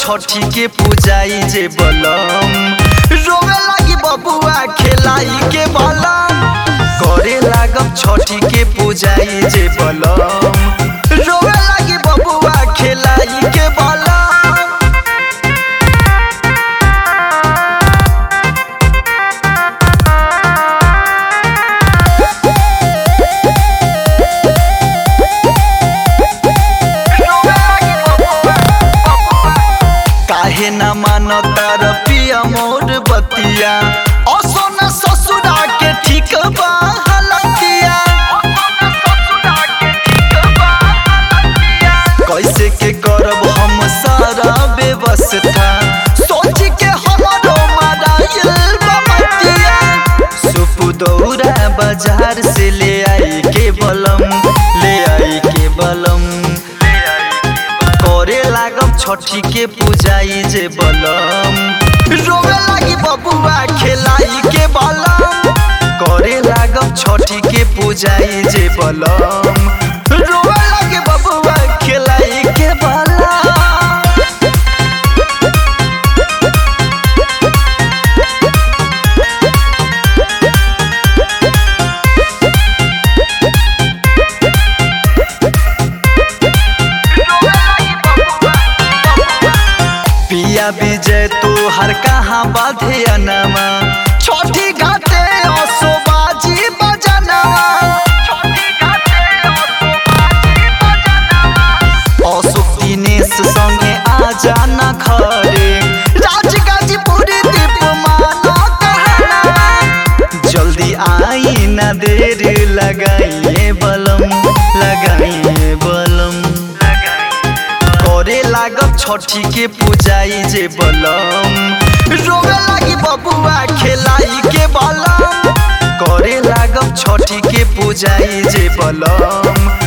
छठी के पूजाई जे बलम रोवे लागी बबुआ खेलाई के बलम करे लागब छठी के पूजाई जे बलम रोवे लागी बबुआ खेलाई के बलम काहे न मानो तार पिया मोर बतिया असोन ससुरा के ठीक बा हलतिया कैसे के करब हम सारा व्यवस्था सोच के हमरो मराइल बमतिया सुप दौरा बाजार से ले आई के बलम ले आई के बलम करे लागब छठी के पूजाई जे बलम रोवे लागी बबुआ खेलाई के बलम करे लागब छठी के पूजाई जे बलम रोवे लागी बबुआ खेलाई के बलम पिया विजय तू हर कहाँ बाधे अनमा छोटी घाटे असो बाजी बजनवा अशोक दिनेश संगे आ जाना खरे राजगाजीपुर दीप मानो कहना जल्दी आई न देर लगाइए बलम लगाइए बलम करे लागब छठी के पूजाई जे बलम रोवे लागी बबुआ खेलाई के बलम करे लागब छठी के पूजाई जे बलम